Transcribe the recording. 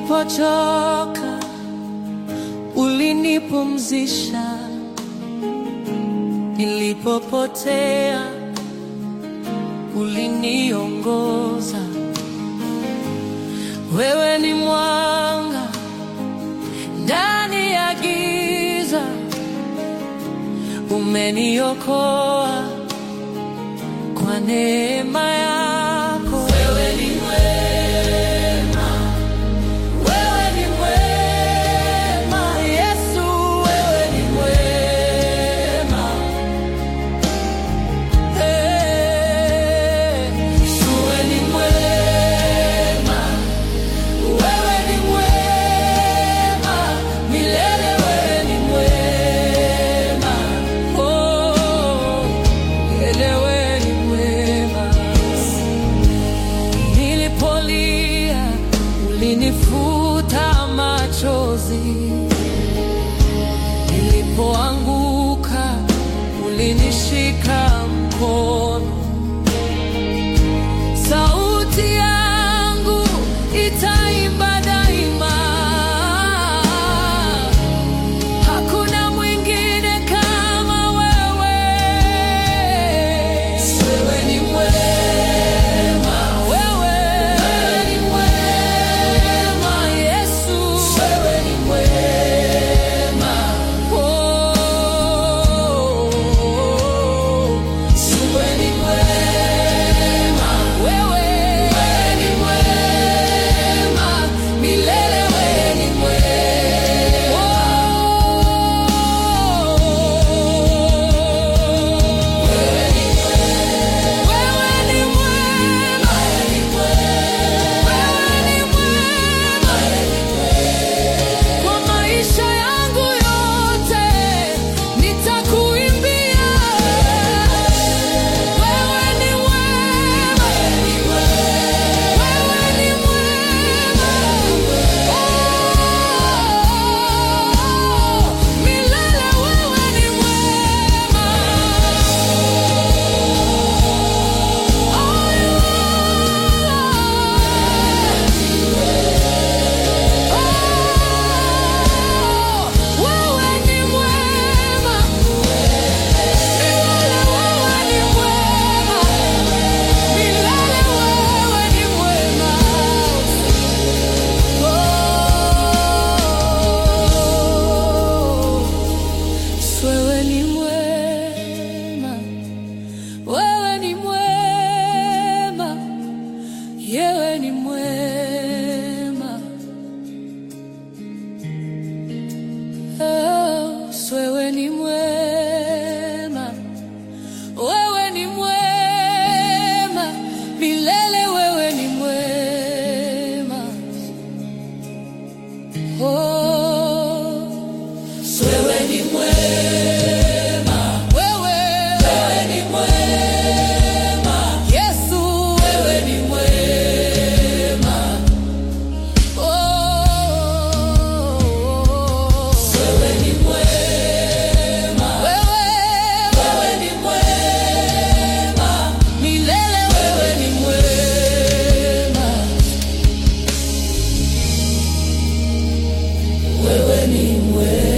Nilipochoka ulinipumzisha, nilipopotea uliniongoza. Wewe ni mwanga ndani ya giza, umeniokoa kwa neema yako. Wewe ni mwema, wewe ni mwema, Yesu, wewe ni mwema. Hey, wewe ni mwema, wewe ni mwema, milele wewe ni mwema. Oh, milele wewe ni mwema. Nilipolia ulinifuta machozi, nilipoanguka ulinishika mkono. Sauti yangu itaimba daima, hakuna mwingine kama wewe. Wewe ni mwema, wewe ni mwema, Yesu, wewe ni mwema. Oh, wewe ni mwema, wewe ni mwema, milele wewe ni mwema. Wewe ni mwema, wewe ni mwema kwa maisha yangu yote, nitakuimbia. Wewe ni mwema, wewe ni mwema, oh, milele wewe ni mwema. Wewe ni mwema, milele wewe ni mwema, milele wewe ni mwema. Wewe ni mwema, wewe ni mwema, yewe ni mwema. Oh, wewe ni mwema, wewe ni mwema, milele wewe ni mwema. Oh, wewe ni mwema, wewe, wewe ni mwema, Yesu, wewe ni mwema. Oh, wewe ni mwema, wewe, wewe ni mwema, milele wewe ni mwema, wewe ni mwema.